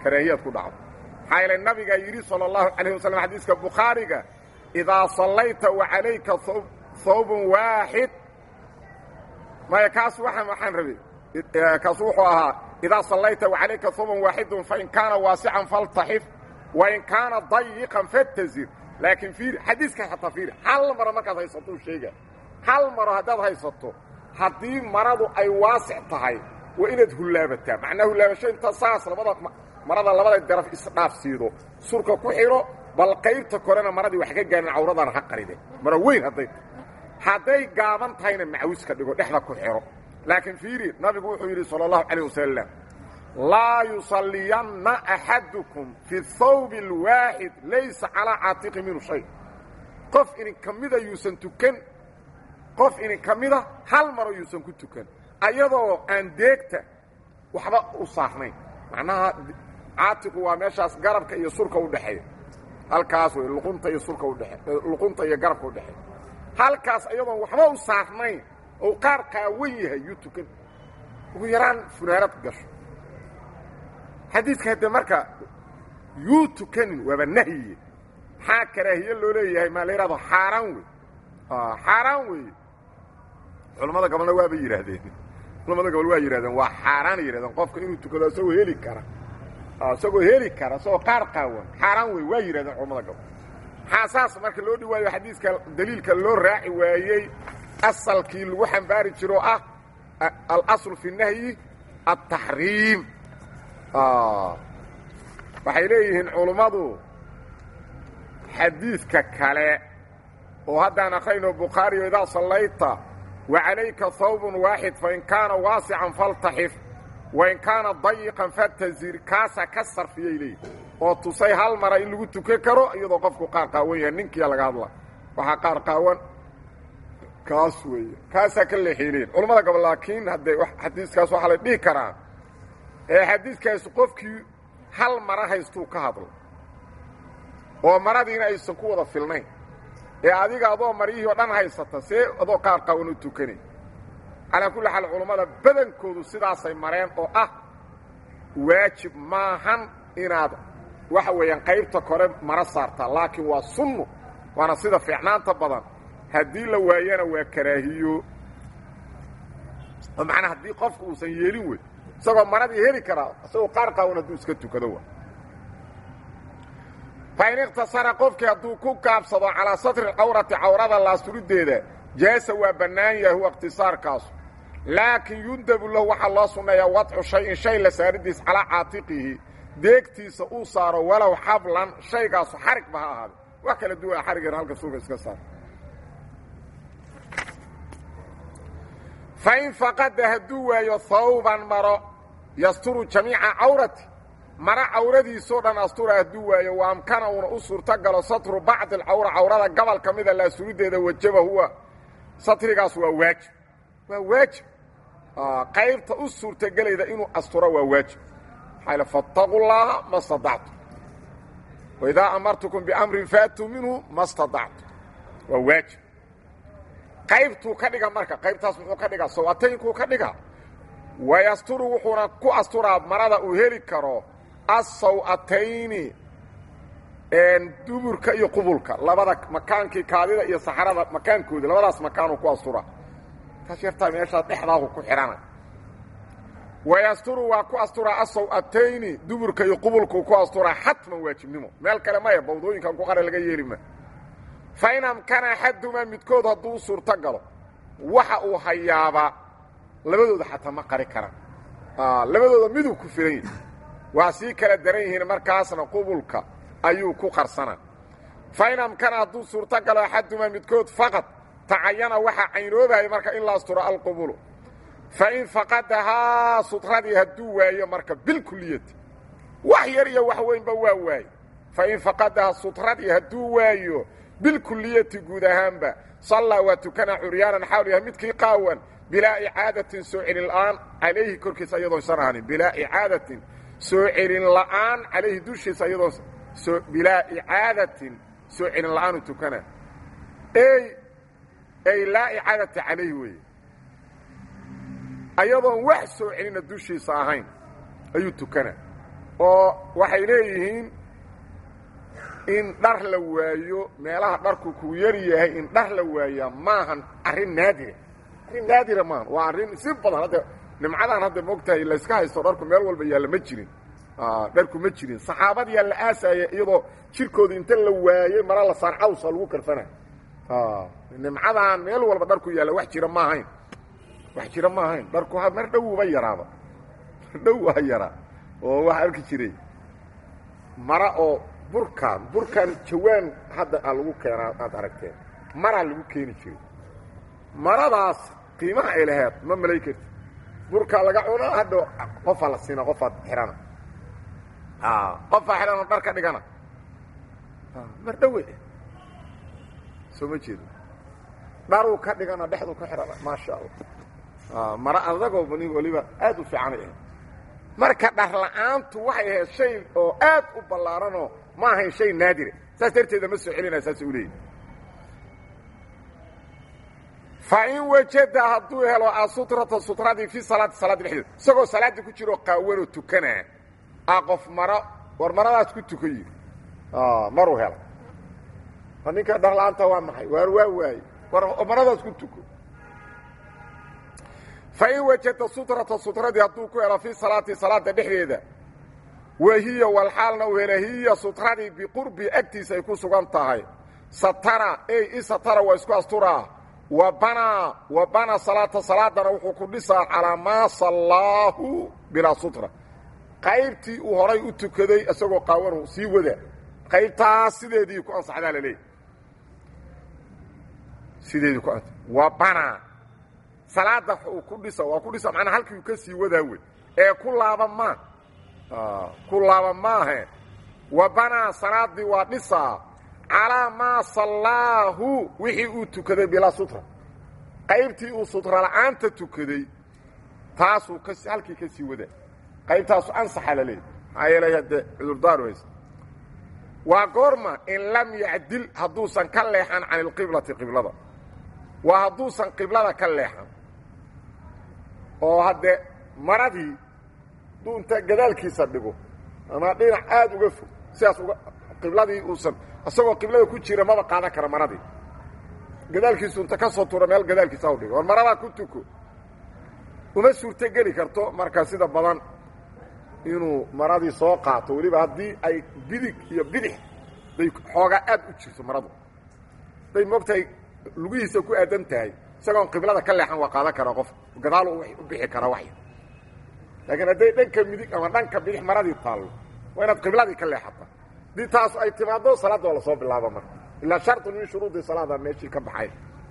karaahiyaad ku dhacdo maxaa yeele nabigaa yidhi sala allahu calayh wasalam xadiiska bukhaariga idaa sallayta wa calayka hawbun waaxid maya kaas waxaan waxaan rabay kaasu wuxuu ahaa idaa sallayta wa calayka hawbun waaxidun fain kaana waasican faltaxif wain kaana dayiqan fatazir laakiin fiiri xadiiskan xataa fiiri hal maro markaad haysatou sheega hal maro haddaad haysato haddii maradu ay waasic tahay waa inaad hullaabataa macnaa hullaabasho inta saas labada marada labada daraf isdhaaf siido surka ku xidho bal qaybta korena maradii wax ka gaarin cawradana ha qaride mara weyn hadday hadday gaaban tahayna macawiska dhigo dhexda ku xidho laakiin fiiri nabigu wuxuu yidhi sala allahu calayh wasalam laa yusalliyanna axadukum fi hawbi alwaaxid laysa calaa caatiqi minhu shay qof idin ka mida yuusan tukan qof idin ka mida hal maro yuusan ku tukan ayadoo aan deegta waxba u saarnayn macnaha caatiqu waa meeshaas garabka iyo surka udhexeeya halkaas wey luqunta iyo surka udhee luqunta iyo garabka udhexeeya halkaas ayadoon waxba u saarnayn oo qaar qaawan yahay yuu tukan ugu yaraan funaanad gasho xadiidka hadde marka yuu tukanin waaba nahyiye maxaa karaahiye loo leeyahay maa la yidhahdo xaaraan wey xaaraan weeye culammada gobolna waaba yidhaahdeen culamada gobol waa yidhahdeen waa xaaraana yidhahdeen qofka inuu tukado isagoo heli kara isagoo heli kara isagoo qaar qaawan xaaraan wey waa yidhahdeen culamada gobol maxaa saas marka loo dhiwaayo xadiiska daliilka loo raaci waayey asalkii lagu xambaari jiro ah alaslu fi nahyi altaxriim waxay leeyihiin culummadu xadiidka kale oo haddaan akrayno bukhaariyo idaa sallayta wa calayka hawbun waaxid fain kaana waasican faltaxif wain kaana dayiqan fatazir kaasaa ka sarfiyay leeyihin oo tusay hal mara in lagu tukan karo iyadoo qofku qaar qaawan yahay ninkiia laga hadla waxaa qaar qaawan kaas weeye kaasaa ka leexiileyn culammada gobol laakiin haddee xadiiskaas waxaa la dhihi karaa ee xadiiskaasi qofkii hal mara haystuu ka hadlo oo maradiina aysan ku wada filnayn ee adiga adoo maryihii o dhan haysata see adoo qaar qaawan u tukanay calaa kulli xaal culammada badankoodu sidaasay mareen oo ah waajib maahan inaad waxa weeyaan qaybta kore mara saartaa laakiin waa sunnu waana sida fiicnaanta badan haddii la waayana waa karaahiyo oo macnaa haddii qofku uusan yeelin wey isagoo maradii heli karaa isagoo qaar qaawan hadduu iska tukado wa fain ikhtasara qofkii hadduu ku gaabsado calaa satri cawrati cawrada laasturideeda jaasa waa bannaan yahay huwa ikhtisaarkaasu laakiin yundabu lahu waxaa loo sunneeyaa wadcu shay-in shay la saaridiis calaa caatiqihi deegtiisa uu saaro walow xablan shaygaasu xarigba ha ahaada wax kala duwan xarigeena halka suuga iska saar fain faqada hadduu waayo hawban maro yasturu jamiica cawrati mara cawradiisoo dhan astura hadduu waayo wa amkana uuna u suurto galo satru bacdi alcawra cawrada gobol ka mida laasurideeda wajaba huwa satrigaas waa waajib waa waajib qaybta u suurtagelayda inuu asturo waa waajib maxaa fattaquu llaaha ma stadactu waidaa amartukum biamrin faatuu minhu ma stadactu waa waajib qaybtuu ka dhiga marka qaybtaas muxuu ka dhigaa sawataynkuu ka dhigaa wayasturu wuxuuna ku asturaa marada uu heli karo asaw'atayni duburka iyo qubulka labada makaankii kaadida iyo saxarada makaankooda labadaas makaanuu ku asturaa taas yartaa meeshaa dhexdaahu ku xidhana wayasturu waa ku asturaa asaw'atayni duburka iyo qubulkuu ku asturaa xatman waajibnimo meel kale maya bawdooyinkan ku qara laga yeeli ma fa in amkana axadumaa midkood hadduu suurto galo waxa uu hayaabaa labadooda xataa ma qari karaan labadooda miduu ku filan yahi waa sii kala daran yihiin markaasna qubulka ayuu ku qarsanaa fa in amkana hadduu suurto galo axadumaa midkood faqad tacayana waxaa caynoobaya marka in la asturo alqubulu fa in faqadahaa sutradii hadduu waayo marka bilkuliyati wax yar iyo wax weynba waa waaye fa in faqadahaa sutradii hadduu waayo bilkuliyati guud ahaanba sallaa waa tukanaa curyaanan xawl yahay midkii qaawan bilaa icaadatin soo celin la'aan calayhi korkiisa iyadoonsan ahanin bilaa icaadatin soo celin la'aan calayhi dushiisa iyadoo bilaa icaadatin soo celin la'aanu tukanaa ey ay laa icaadata calayhi weeye ayadoon wax soo celina dushiisa ahayn ayuu tukanaa oo waxay leeyihiin in dhar la waayo meelaha dharku ku yar yahay in dhar la waayaa maahan arrin naadira arrin naadira maahan waa arrin si badan hadda nimcadan hadda moogtahay layska haysto dharku meel walba yaalla ma jirin dharku ma jirin saxaabadiyaa la aasaya iyadoo jirkooda inta la waayey mara la saar cawsa lagu karfana nimcadan meel walba dharku yaalla wax jira ma ahayn wax jira ma ahayn dharku mar dhowba yaraaba dhow waa yaraa oo wax arki jiray mara oo burkan burkan jawaan hadda aa lagu keenaa aad aragteen maraa lagu keeni jiray maradaas qiimaha ay laheed ma malay karti burkaa laga cuno hadha qofaa la siina qofaad xihana qofaa xidhanoo dhar ka dhigana mar dhowe soo ma jeedo dharuu ka dhigana dhexduu ka xidhana maasha allah mara adagoo bani waliba aad u fiicanay ahayd marka dhar la'aantu waxay ahayd shay oo aad u ballaaranoo ma ahayn shay naadira saas darteeda ma soo celinaya saas u leeyahy fa in wajada hadduu helo asutrata sutradii fi salaati salaadda dhexdeeda isagoo salaaddii ku jiroo qaawanoo tukanaa a qof maro war maradaas ku tukan yidhi maruu hela a ninka dhar la'aanta waa maxay waar waa waaye war maradaas ku tuko fain wajada sutrata sutradii hadduu ku helo fii salaati salaada dhexdeeda wa hiya walxaalna u hela hiya sutradii biqurbi agtiisa ay ku sugan tahay satara ey i satara waa isku asturaa wa banaa wa banaa salaata salaadana wuxuu ku dhisaa calaa maa sallaahu bilaa sutra qaybtii uu horay u tukaday isagoo qaawanu sii wada qaybtaas sideedii ku ansaxdaa laleeyahy sideedii ku ansa wa banaa salaada uu ku dhisa waa ku dhisa macnaa halkii uu ka sii wadaa wey ee ku laaba maa ku laaba maahe wa banaa salaadii waa dhisaa calaa maa sallaahu wixii uu tukaday bilaa sutra qaybtii uu sutra la'aanta tukaday taasuu ka halkii ka sii wadaa qaybtaasu ansaxa la leeyahy maxaa yeelay haddee cudurdaaru haysta waa goorma in lam yacdil hadduusan ka leexan can ilqiblati qiblada waa hadduusan qiblada ka leexan oo hadde maradii hadduu inta gadaalkiisa dhigo ama dhinac aad uga fog sidaas uga qibladii uusan isagoo qiblada ku jira maba qaadan kara maradii gadaalkiisu inta ka soo tura meel gadaalkiisa u dhigo war maradaa ku tuko uma suurto geli karto marka sida badan inuu maradii soo qaato weliba haddii ay bidig iyo bidix bay xoogaa aad u jirto maradu hadday moogtahay lugihiisa ku aadan tahay isagoon qiblada ka leexan waa qaadan karaa qof gadaal u bixi karaa waxy laakiin hadday dhanka midig ama dhanka bidix maradii taallo waa inaad qibladii ka leexata haddii taas ay timaaddo salaadda waa lasoo bilaaba marka ilaa sharطun min shuruudi salaada meeshii ka baxay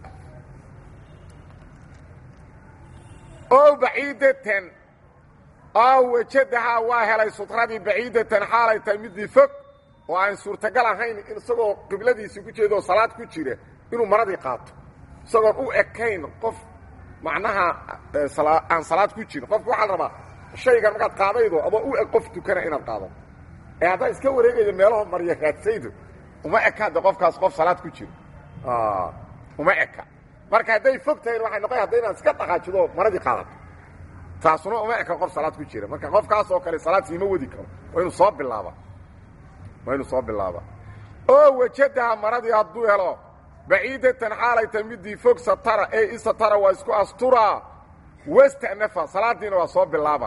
o baciidatan oo wajadahaa waa helay sutradii baciidatan xaalay tahay midii fog oo aan suurtagal ahayn in isagoo qibladiisii ku jeedo salaad ku jira inuu maradii qaato isagoon u ekayn qof macnaha aan salaad ku jirin qofka waxaa la rabaa shaygan markaad qaadaydo adoo u eg qof tukana inaad qaado ee haddaad iska wareegaydo meelaho marya raadsaydo uma ekaade qofkaas qof salaad ku jiro uma eka marka hadday fog tahayn waxay noqon hadda inaad iska dhaqaajido maradii qaadato taasuna uma eka qof salaad ku jira marka qofkaas oo kale salaad siima wadi karo waa inuu soo bilaaba waa inuu soo bilaaba oo wajadaha maradii hadduu helo baciidatan xaalay tahay midii fog satara ee isatara waa isku asturaa wastanafa salaadiina waa soo bilaaba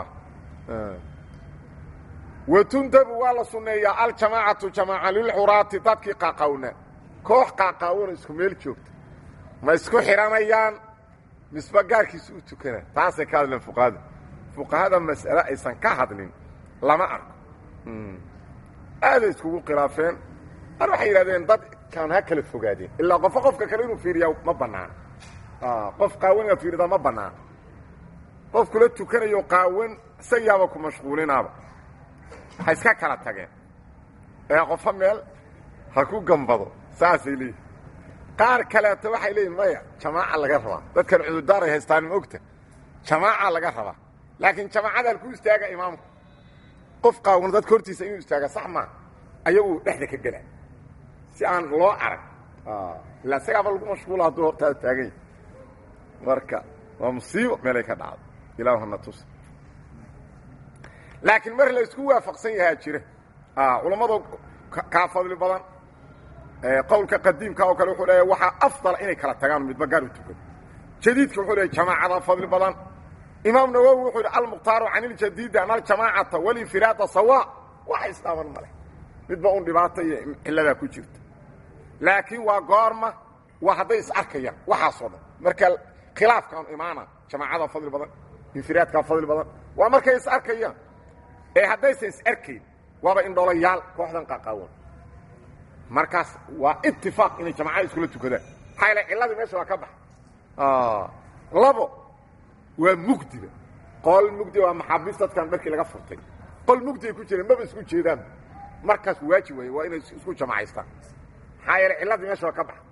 watundabu waa la sunneeyaa aljamaacatu jamaaca lilxuraati dadkii qaaqawna koox qaaqaawano isku meel joogta ma isku xidhanayaan misba gaarkiisa u tukana taasay ka hadleen fuqahada fuqahada mas'ale aysan ka hadlin lama arko aaday iskugu khilaafeen ar waxay yidhahdeen dadkan ha kala fogaadeen ilaa qofo qofka kale inuu fiiriyaa ma bannaan qof qaawan inaad fiiridaa ma bannaan qof kula tukanayo qaawan isagiyaaba ku mashquulinaaba ha iska kala tageen ee qofo meel ha ku gambado saasay leeyihin qaar kaleeto waxay leeyihin maya jamaaca laga rabaa dadkan cudurdaaray haystaan ma ogta jamaaca laga rabaa laakiin jamaacada halku istaaga imaamku qof qaawan dadka hortiisa inuu istaaga sax maa ayagu dhexda ka gela si aan loo arag ilaa isagaaba lagu mashquula hadduu hortaada taagan yahy marka waa musiibo meelay ka dhacdo ilaahuna tus laakiin mar la isku waafaqsan yahaa jira culammadu kaa fadli badan qowlka qadiimka oo kale wuxuu leeyahay waxaa afdala inay kala tagaan midba gaar u tukado jadiidka wuxuu leeyahy jamaacada fadli badan imaam nawowi wuxuu yidhi almukhtaaru can iljadiidi an aljamaacata walinfiraada sawa waxa isdhaaban male midba un dhibaata iyo cilladaa ku jirta laakiin waa goorma waa hadday is arkayaan waxaasoo dhan marka khilaafkaan imaana jamaacada fadli badan infiraadkaa fadli badan waa markay is arkayaan ee haddaysan is arkayn waaba indhoolayaal kooxdan qaqaawan markaas waa itifaaq inay jamacada iskula tukadaan maxaa yaele cilladii meesha waa ka baxa labo waa mugdiba qol mugdi waa maxaabiis dadkan markii laga furtay qol mugdi ay ku jireen maba isku jeedaan markaas waajib waay waa inay isku jamacaystaan maxaa yeele cilladii meesha waa ka baxa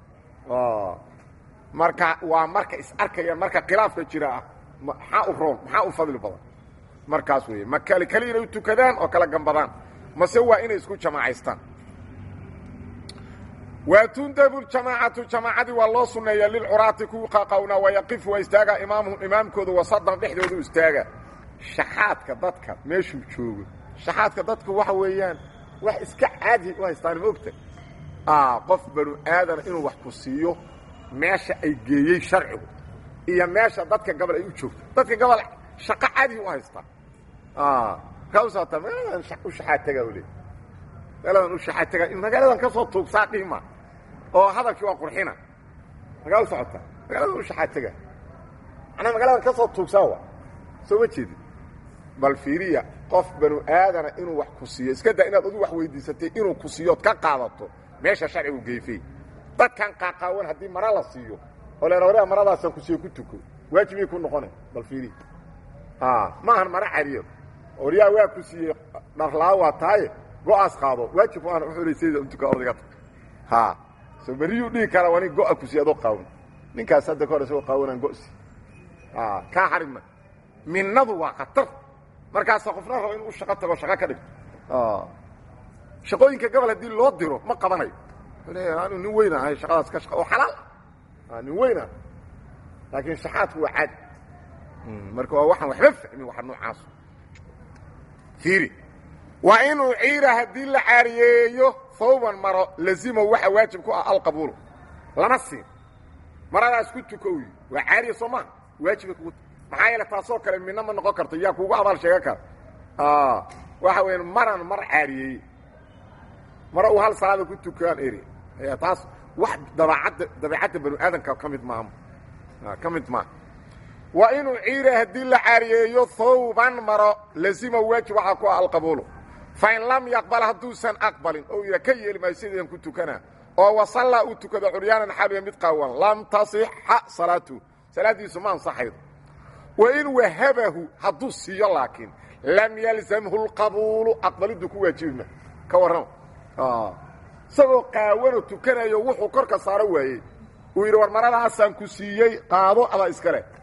marka waa marka is arkayaan marka khilaafka jira ah maxaa u roon maxaa u fadli badan markaas weeye ma kali kali inay u tukadaan oo kala gambadaan mase waa inay isku jamacaystaan waa tundabu jamaacatu jamaacadii waa loo sunneeya lilcuraati kuwii qaqawna wayaqifu waa istaaga imaamuhum imaamkooda wasadan dhexdoodu istaaga shaxaadka dadka meeshuu joogo shaxaadka dadku waxa weeyaan wax iska caadi u haystaan maogta qof banu aadana inuu wax ku siiyo meesha ay geeyey sharcigu iyo meesha dadka gabal ay u joogto dadka gabal shaqo caadi u haystaa kausata meeladan u shaxaadtaga le meeladan u shaxaadtaga in magaaladan ka soo tuugsaa dhihma oo hadalkii waa qurxina magaa u socota magaaladan u shaxaadtaga manaa magaaladan ka soo tuugsaa wa soo ma jeedin bal fiiriya qof banu aadana inuu wax ku siiyo iska daa inaad adu wax weydiisatay inuu ku siiyood ka qaadato meesha sharcigu geefey dadkan qaaqaawan haddii mara la siiyo oo len orea maradaasaan ku siiyo ku tuko waajibay ku noqona bal fiiriya maahan mara cariyo oryaa waa ku siiyey dharlaa waa tahaye go-aas qaado waajib aan uxulaysayda untuka odayga ha so beriyuu dhihi karaa waa nin go-a ku siiy adoo qaawan ninkaas hadda ka hor isagoo qaawanaan go-si kaa xarima minnadu waa khatar markaasa qofna raba inuu u shaqo tago shaqo ka dhigto shaqooyinka gobol haddii loo diro ma qabanayo leeya anu nin weyn ahay shaqadaas ka shaqa oo xalaal ah nin weyn ah laakiin shaxaadku waa caadi marka waa waxaan waxba fahmin waxa noocaas fiiri waa inuu ciira haddii la caariyeeyo hawban maro lazimo waxa waajib ku ah alqabuulu lama siin maradaas ku tukowy waa caariya soo maha waajibay kugu maxaa yeele taasoo kale midna ma noqon karto yaa kuugu abaal sheegan kara waxa weya maran mar caariyeeye mara uu hal salaada ku tukaan eri taas wax dabaacadda dabeicadda banu aadamka ka mid maaha ka mid maaha waa inuu ciira haddii la caariyeeyo hawban maro lazima waajib waxaa ku ah alqabuulu fain lam yaqbal hadduusan aqbalin oo yidha ka yeeli maayo sidaan ku tukanaa oo wasallaa uu tukado curyaanan xaaliya mid qaawan lam tasixa salaatu salaaddiisu ma ansaxaydo wain wahabahu hadduu siiyo laakiin lam yalzamhu lqabuulu aqbaliddu ku waajibima ka warrama isagoo qaawanoo tukanayo wuxuu korka saaro waayey uu yidhi war maradaasaan ku siiyey qaado adaa iska leh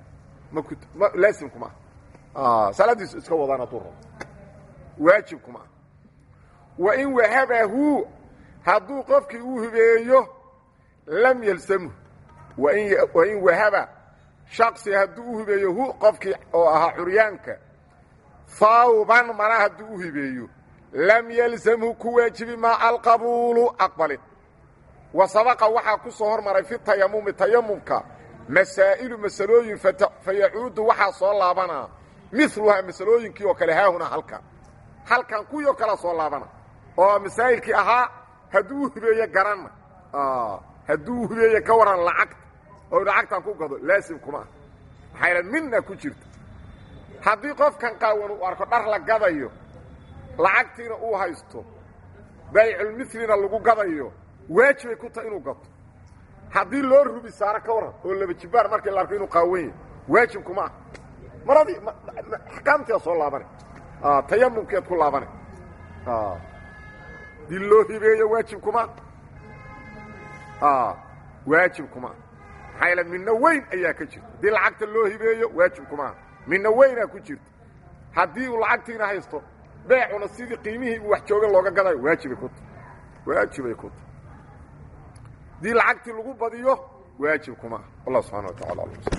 ma laasimkuma ah salaaddiisu iska wadaan hadduu rabo waajibkuma ah wain wahabahu hadduu qofkii uu hibeeyo lam yalsamhu wain wahaba shaksi hadduu u hibeeyo hu qofkii oo ahaa curyaanka hawban mara hadduu u hibeeyo lam yalzamhu ku waajibi maa alqabuulu aqbalin wa sabaqa waxaa ku soo hormaray fi tayamumi tayamumka masaa'ilu masalooyin fa yacuudu waxaa soo laabanaa miluhaa masalooyinkii oo kale haahuna halkan halkan kuwii oo kalea soo laabana oo masaa'ilkii ahaa hadduu u hibeeye garanna hadduu u hibeeye ka waran lacagta oo lacagtan ku gado laasim kuma ah maxaa yidha midna ku jirta haddii qofkan qaawan uu arko dhar la gadayo lacagtiina uu haysto bayculmilina lagu gadayo waajibay ku tahay inuu gato haddii loo rubi saaro ka waran oo laba jibaar markii la arko inuu qaawan yahay waajib kuma ah maradii axkaamtiia soo laabana tayamumkeed ku laabana dii loo hibeeyo waajib kuma waajib kuma maxaa yaele midna weyn ayaa ka jirta haddii lacagta loo hibeeyo waajib kuma midna weynaa ku jirta haddii uu lacagtiina haysto beecuna sidii qiimihii uu wax jooga looga gadayo waajibay ku tahy waajibay ku tahy haddii lacagtii lagu badiyo waajib kuma ah wallah subxana wa tacala